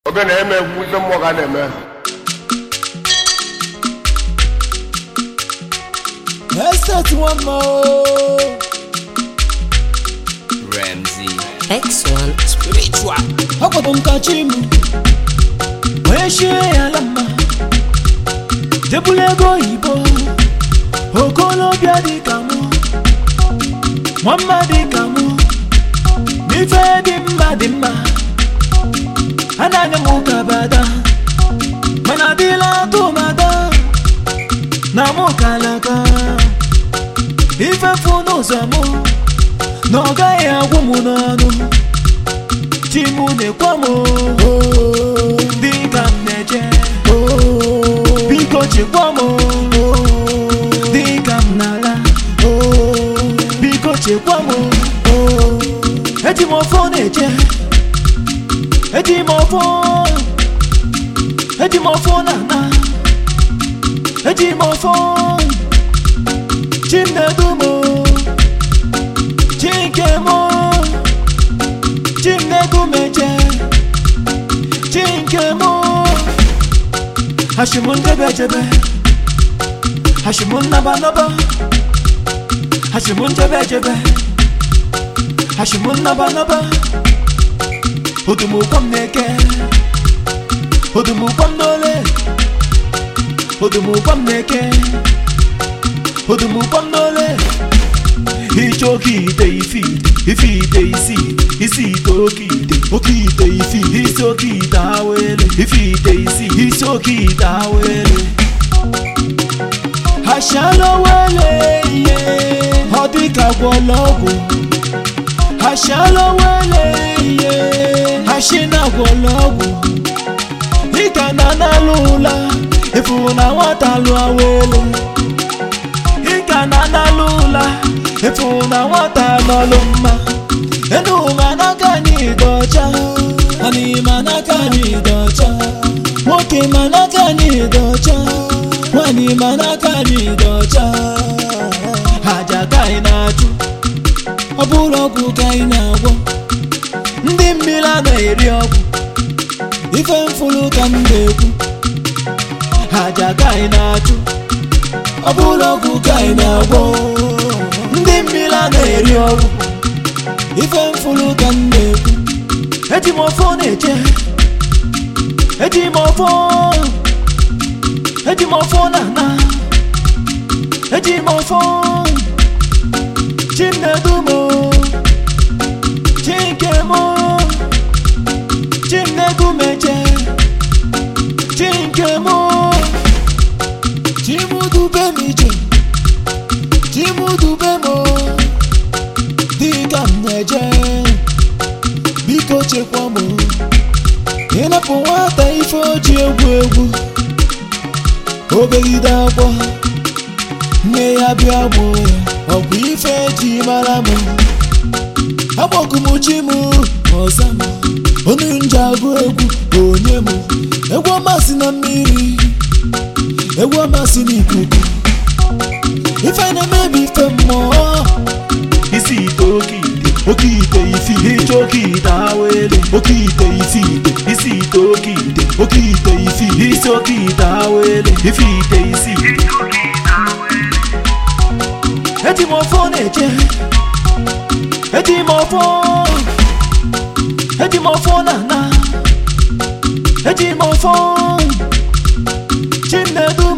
oge na-eme egwu ife mmụọ ka a na-eme Estate one more. Ramsey. X1 Spiritual. Akwado nkachi m wee shie ya ala mma jebula ego oyibo okolobịa dị ka mụ nwamma dị ka mụ n'ife dị mma dị mma anaghị m ụka bada mana adịla atụmada na mụ kalaka ife fụ n'ụzọ mụ na ọ gaghị agwụ m n'ọnụ chi mụ na-ekwe m oo, dịka m na-eje oo, biko chekwa m oo, dịka m na-ala oo, biko chekwa m oo. eji m ọfọ na-eje eji m ọfọ eji m ọfọ na-ana eji m ọfọ chi m na-edu m oo, chi nke m oo. Chimnegumeje Chinkemo Hashimun jebe jebe Hashimun naba naba Hashimun jebe jebe Hashimun naba naba Odumu kwam neke Odumu kwam nole Odumu kwam neke Odumu kwam nole iche oke ite ifi ifi ite isi isi ite oke ite oke ite ifi isi oke ite awele ifi ite isi isi oke ite awele hashalowele ihe ọ dịka gwọlọgwụ hashalowele ihe hashina gwọlọgwụ dịka na analụ ụla efu na nwata lụọ awele ịka na analụ ụla efu na nwata nọlụ mma enu ma n'aka anyị dị ọcha anyị ma n'aka anyị dị ọcha nwoke ma n'aka anyị dị ọcha nwanyị ma n'aka anyị dị ọcha aja ka anyị na-achụ ọ bụrụ ọgwụ ka anyị na-agwọ ndị mmiri a na-eri ọgwụ ife mfụrụ ka m na-ekwu aja ka anyị na-achụ ọ bụrụ ọgwụ ka anyị na-agwọ ndị mmiri a na-eri ọgwụ ife mfụrụ ka m na-ekwu eji m ọfọ na-eche eji m ọfọ eji m ọfọ na ana eji m ọfọ chi m na-edu m chi nke m chi m na-edu m eche chi nke m chi m dube m ije chimudube m dịka m na-eje biko chekwa m ịnapụ nwata ife oji egwu egwu obegide akwa nne ya bịa gbuo ya ọkwa ife eji mara m agbọkụmchi m ọza m onu nje agụ egwu onye m egwu amasị na mmiri egwu amasị n'ikuku ife na-emebi ife mmụọ isi ite oke ite oke ite isi ije oke ite awele oke ite isi ite isi ite oke ite oke ite isi isi oke ite awele ife ite isi eji m ọfọ na-eche eji m ọfọ eji m ọfọ na ana eji m ọfọ chi m na-edu m